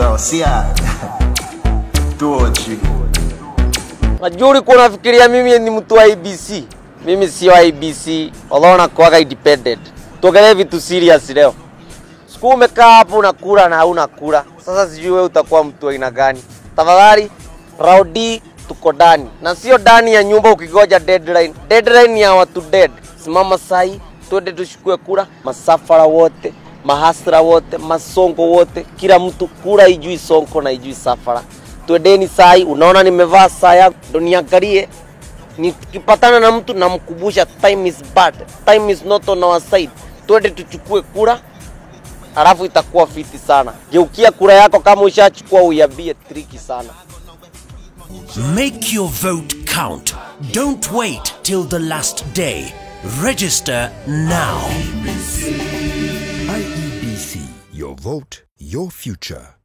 Yo, sia. Tochi. Najua ulikuwa unafikiria mimi ni mtu wa IBC. Mimi sio IBC, although nakuwaga independent. Tuongelee vitu serious leo. Siku umekaa hapo unakula na hauna kula. Sasa sijui wewe utakuwa mtu wa aina gani. Tafadhali Raudi tuko ndani na sio ndani ya nyumba ukigoja deadline. Deadline ya watu dead. Simama sahi, twende tushukue kura, masafara wote, mahasra wote, masongo wote, kila mtu kura ijui sonko na ijui safara. Twendeni sahi, unaona nimevaa saa yangu, ndo niangalie nikipatana na mtu namkumbusha time is bad, time is not on our side. Twende tuchukue kura, alafu itakuwa fiti sana. Geukia kura yako kama ushachukua, uiambie triki sana. Make your vote count. Don't wait till the last day. Register now. IEBC, your vote, your future.